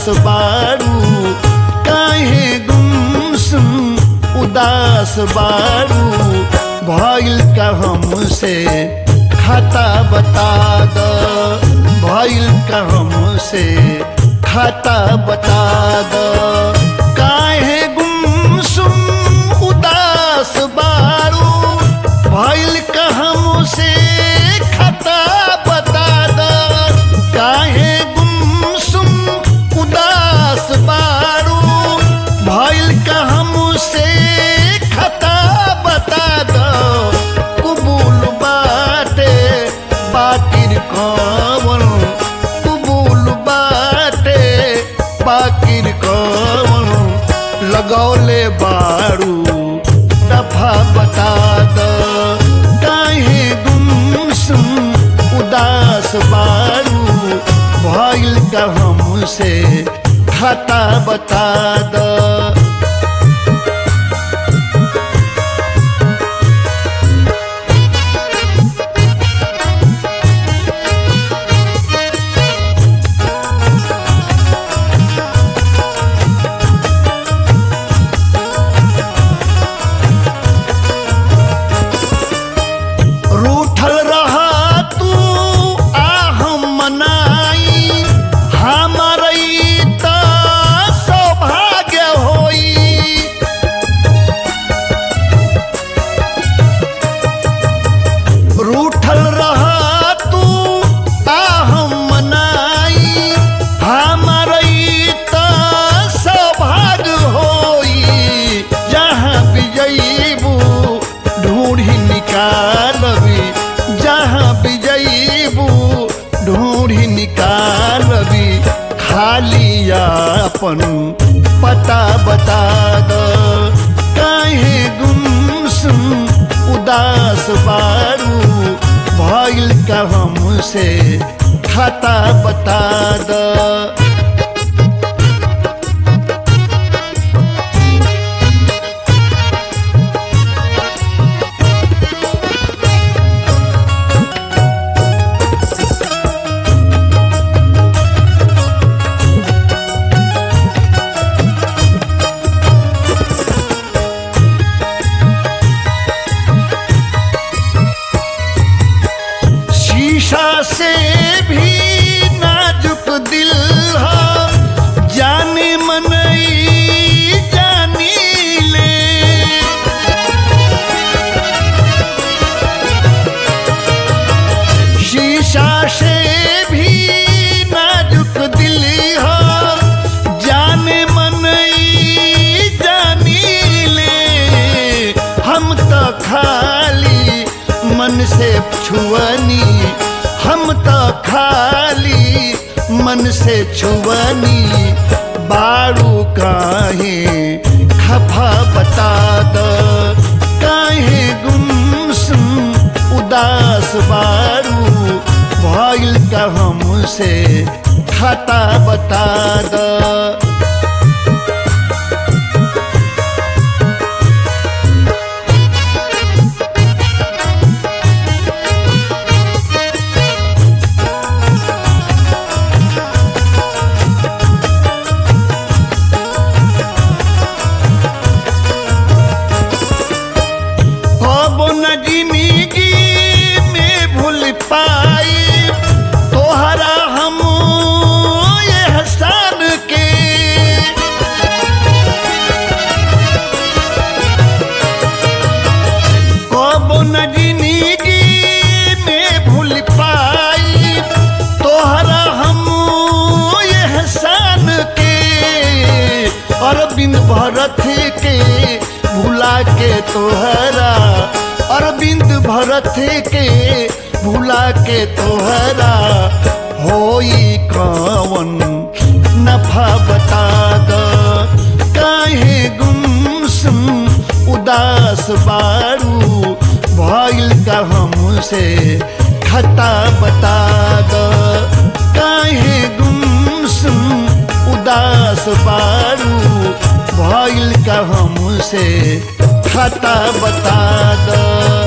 बारू काहे गुमसुम उदास बारू भइल का हमसे खाता बता द भइल का हमसे खाता बता द काहे गुमसुम उदास बारू भइल का हमसे खाता बता द काहे गुमसुम उदास बारू भइल का हमसे खाता बता द कुबूल बाटे बाकिर कवन कुबूल बाटे बाकिर कवन लगौले बारू दफा बता द काहे गुमसुम उदास बारू भइल का हमसे खाता बता द रूठल रहा तू आ हम मनाई हमर ई त सौभाग्य होई रूठल रहा तू आ हम मनाई हमर ई त सौभाग्य होई जहाँ विजयबू ढूंढी निकालबी जहाँ विजयबू ढूंढी निकालबी खाली अपन पता बता द काहे गुमसुम उदास बारू भइल का हमसे खाता बता द शीशा से भी नाजुक दिल है जाने मनई जानी ले शीशा से भी नाजुक दिल है जाने मनई जानी ले हम तो खाली मन से छुअनी हम तो खाली मन से छुअनी बारू काहे खफा बता द काहे गुमसुम उदास बारू भइल का हमसे खाता बता द अब न जिंदगी में भूल पाई तोहरा हम एहसान के अब न जिंदगी में भूल पाई तोहरा हम एहसान के अरविंद भरत के भुला के तोहरा अरविंद भरत के भुला के तोहरा होई कवन नफा बता द काहे गुमसुम उदास बारू भइल का हमसे खता बता द काहे गुमसुम उदास बारू भइल का हमसे खाता बता द